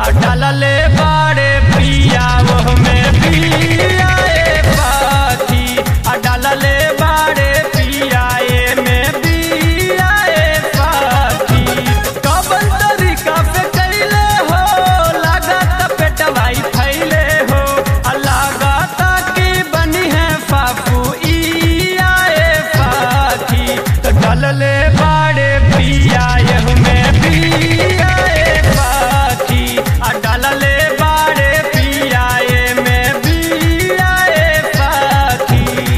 आ डालले बाड़े पिया वो में पिया ए पाखी आ डालले बाड़े पिया ए में पिया ए पाखी कबन तरीका पे कैले हो लागत पेटवाई फैले हो आ लागत की बनी है फाफू ई आए पाखी तो डालले बाड़े पिया यह में पिया ए पाखी आ डालले बाड़े पिया ए में पिया ए पाखी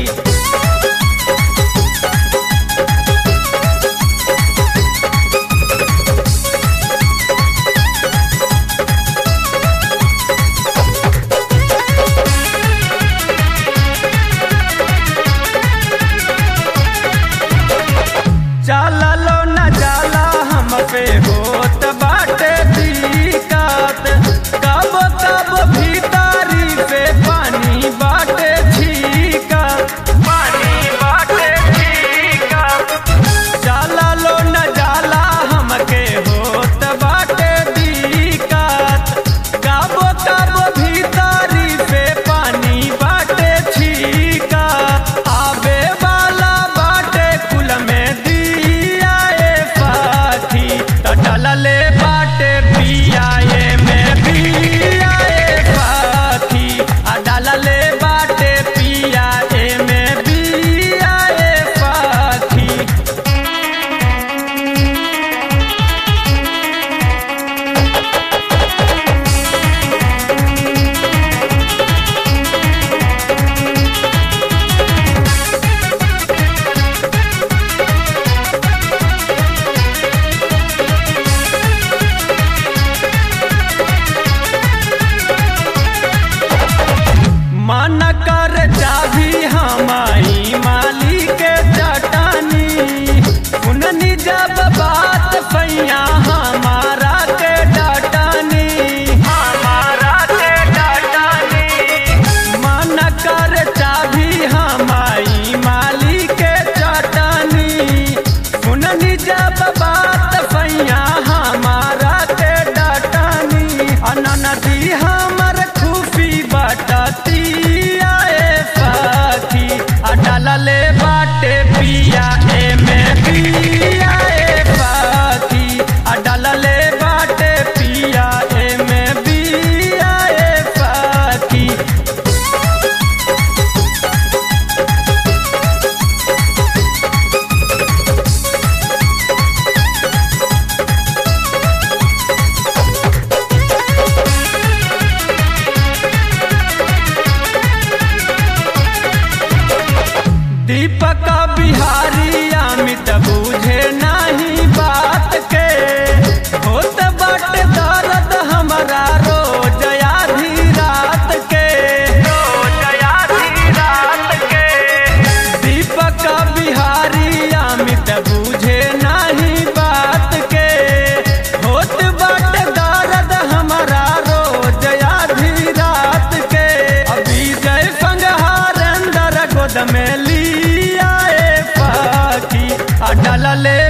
चललो न जाला हम पे होत बाटे दिक्कत कब कब भीतरी पे पानी बाटे छीकत पानी बाटे छीकत चललो न जाला हमके होत बाटे दिक्कत कब कब भीतरी पे पानी बाटे छीकत आवे वाला बाटे कुल में दिया ए पाखी तो डलले बाटे पिया ए में पिया ए पाखी आ डलले बाटे पिया ए में पिया ए पाखी मन कर चाभी हमारी माली के चटानी सुननी जब बात पैया हमारा के डटानी हमारा के डटानी मन कर चाभी हमारी माली के चटानी सुननी जब बात पैया हमारा के डटानी अननदी हमर खूफी बटती आए पाखी आ डालले बाटे पिया ए में पिया ए पाखी आ डालले बाटे पिया ए में पिया ए पाखी दीपक बिहारी अमित बूझे नहीं बात के होत बट दर्द हमारा रोज आधी रात के रोज आधी रात के दीपक बिहारी अमित बूझे नहीं बात के होत बट दर्द हमारा रोज आधी रात के अभी जय संगहार अंदर गोद में लिया ए पाखी आ डलले